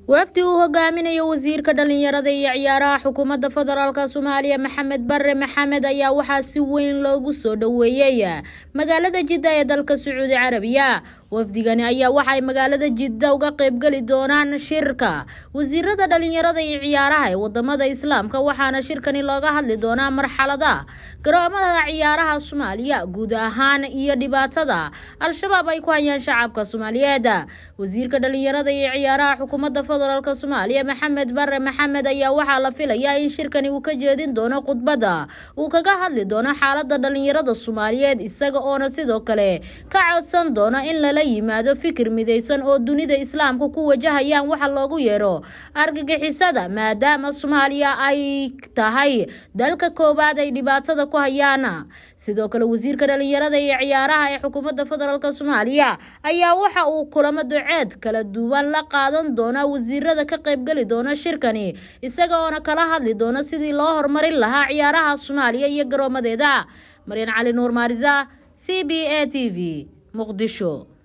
wafdi uu hogaaminayo wasiirka dhalinyarada iyo ciyaaraha xukuumadda federaalk soomaaliya maxamed bare maxamed ayaa waxaa si weyn loogu soo dhoweeyey magaalada jidda ee dalka sacuudi carabiya wafdigani ayaa waxaay magaalada jidda uga qeybgeli doonaan shirka wasiirada dhalinyarada iyo ciyaaraha ee wadamada islaamka waxaana shirkani looga hadli doonaa marxalada garoomada ciyaaraha soomaaliya guud ahaan iyo dhibaatada al-shabaab ay ku hayaan shacabka soomaaliyeed wasiirka dhalinyarada iyo ciyaaraha xukuumadda federaalk soomaaliya maxamed bare maxamed ayaa waxaa la filayaa in shirkani uu ka jeedin doono khudbadda uu kaga hadli doono xaalada dhalinyarada soomaaliyeed isaga oona sidoo kale ka codsan doono in lala yimaado fikir midaysan oo dunida islaamka ku wajahayaan waxa loogu yeero argagixisada maadaama soomaaliya ay tahay dalka koowaad ay dhibaatada ku hayaan sidoo kale wasiirka dhalinyarada iyo ciyaaraha ee xukuumadda federaalk soomaaliya ayaa waxa uu kulamo duceed kala duwan la qaadan doonaa wasiirada ka qaybgeli doona shirkani isaga oona kala hadli doona sidii loo horumarin lahaa ciyaaraha soomaaliya iyo garoomadeeda maryan cali nuur maarisa c b a t v muqdisho